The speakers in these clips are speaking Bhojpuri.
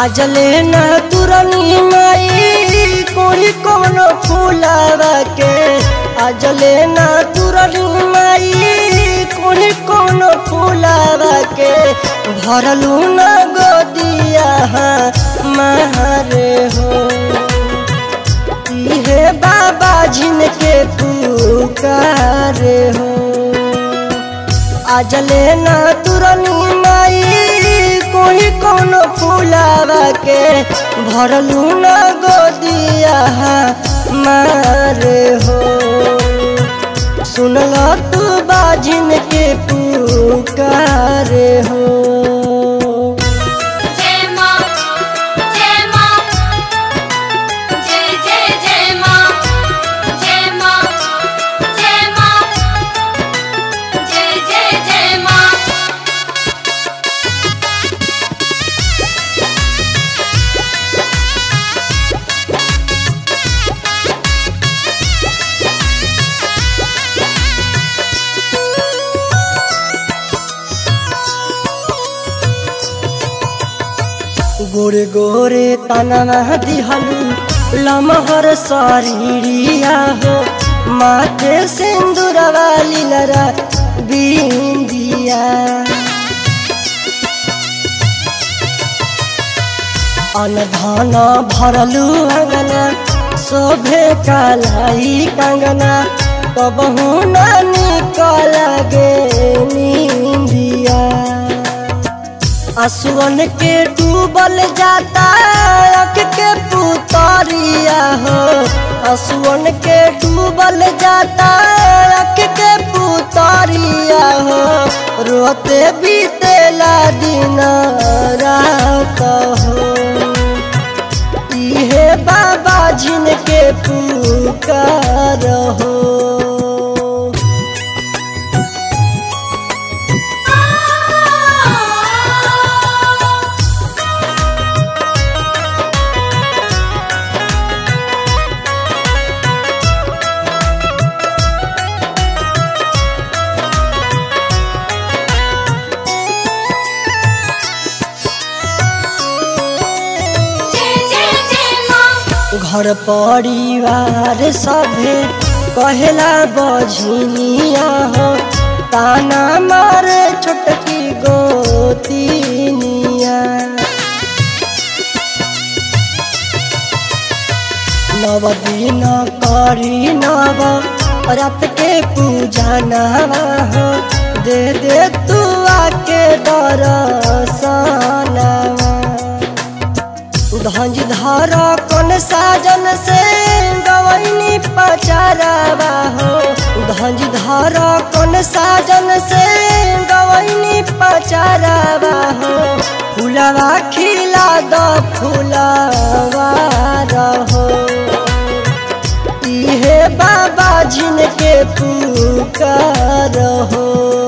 आजले न तुरनी माई कोड़ी कोनो फूलावा के आजले न तुरनी माई कोड़ी कोनो फूलावा के भरलू न गोदिया मारे हो इहे बाबा जिनके पुकारे हो आजले न तुरनी माई कोई कोनो फूलावा के भरलू न गोदिया मारे हो सुनल तू बाजिन के पुकारे हो जय मां जय मां जय जय जय मां जय मां जय मां जय जय जय मां गोरे गोरे तनवा दिहलू लमहर शरीरिया हो माथे सिंदूरवा लीलरा बिंदिया अनधन भरलू अंगना शोभे कालाई कंगना कबहू ना निकल गे नींदिया असुवन के डूबल जाता अख के पुतरिया हो असुवन के डूबल जाता अख के पुतरिया हो रोते बीतेला दिन रात हो इहे बाबा जिनके पुकार हो जय जय जय मां घर परिवार सभे कहेला बझिनिया हो ताना मारे छोटकी गोतिनिया नव दिन करी नव रात के पूजा नवा हो दे दे तू आके दरसनवा धंज धर कौन साजन से गवैनी पचारावा हो धंज धर कौन साजन से गवैनी पचारावा हो फुलवा खिला द फुलवा रहो इहे बाबा जिनके पुकार हो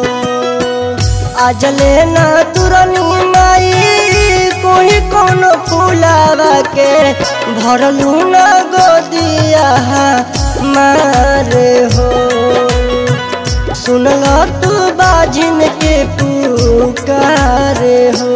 आजले ना तुरनी माई कोई कोनो फूलावा के भरलू न गोदिया मारे हो सुनल तू बाजिन के पुकारे हो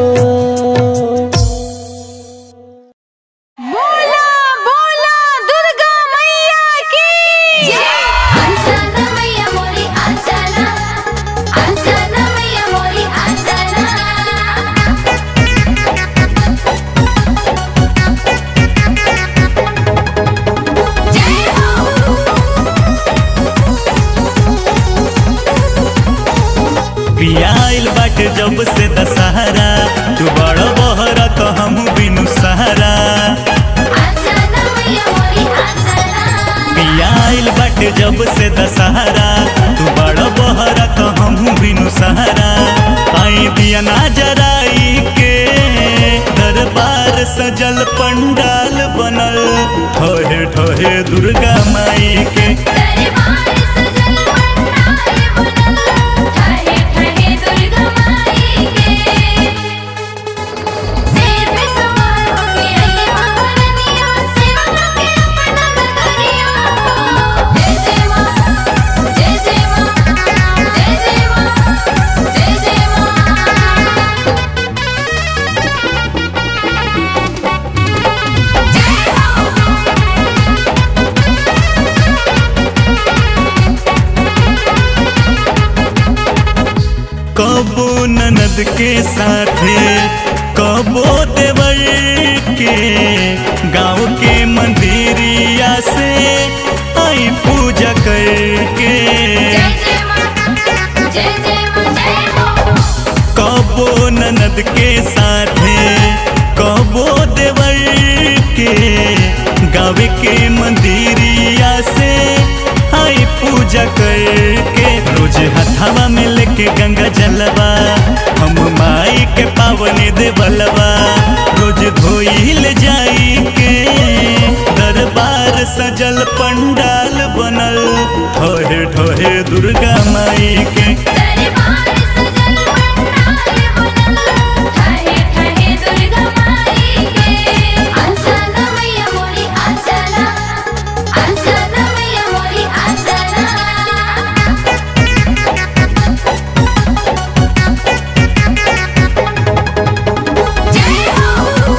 बोला बोला दुर्गा मैया की आंसना मैया मोरी आंसना आंसना मैया मोरी आंसना जय हो पियाइल बाटे जब से दशहरा तू बड़ बहरा तो हम बिनु सहारा आंसना मैया मोरी आंसना पियाइल बाटे जब से दशहरा तू बड़ बहरा तो हम बिनु सहारा आई दिया ना जराई के दरबार सजल पंडाल बनल ठोहे ठोहे दुर्गा माई के दरबार सजल पंडाल बनल ठहे ठहे दुर्गा माई के सिर पे सवार होके आई महारानिया सेवा के अपना नगरिया जय जय मां जय जय मां जय जय मां जय जय मां ननद के साथे कबो देवर के गाँव के मंदिरिया से आई पूजा करके जय जय मां जय जय मां जय हो कबो ननद के साथे कबो देवर के गाँव के मंदिरिया से आई पूजा करके रोज हथावा में लेके गंगा जलवा हम माई के पावने देवलवा रोज धोइल जाई के दरबार सजल पंडाल बनल ठोहे ठोहे दुर्गा माई के दरबार सजल पंडाल बनल ठहे ठहे दुर्गा माई के आसना मैया मोरी आसना आसना मैया मोरी आसना जय हो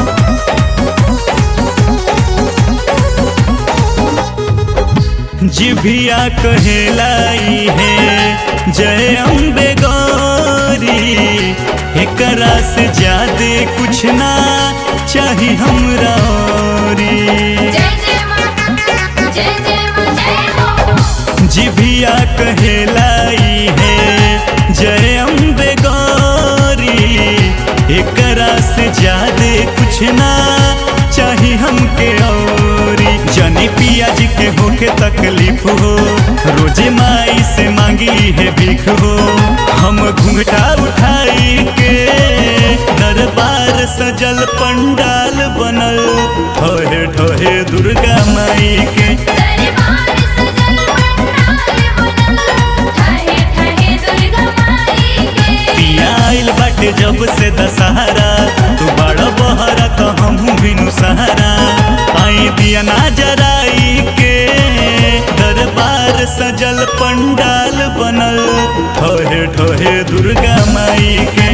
जिभिया कहलाई है जय अम्बे गौरी एकरा से ज्यादा कुछ ना चाही हमरा औरी जय जय मां जय जय मां जय हो जिभिया कहलाई है जय अम्बे गौरी एकरा से ज्यादा कुछ ना चाही हमके औरी जनी पिया जी के होके तकलीफ हो रोजे माई से मांगी है भीख हो हम घूंघटा उठाई के दरबार सजल पंडाल बनल ठोहे ठोहे दुर्गा माई के दरबार सजल पंडाल बनल ठहे ठहे दुर्गा माई के पिया आइल बाटे जब से दशहरा तू बड़ा बहरा तो हम बिनु सहारा आई दिया ना जराई के दरबार सजल पंडाल बनल ठोहे ठोहे दुर्गा माई के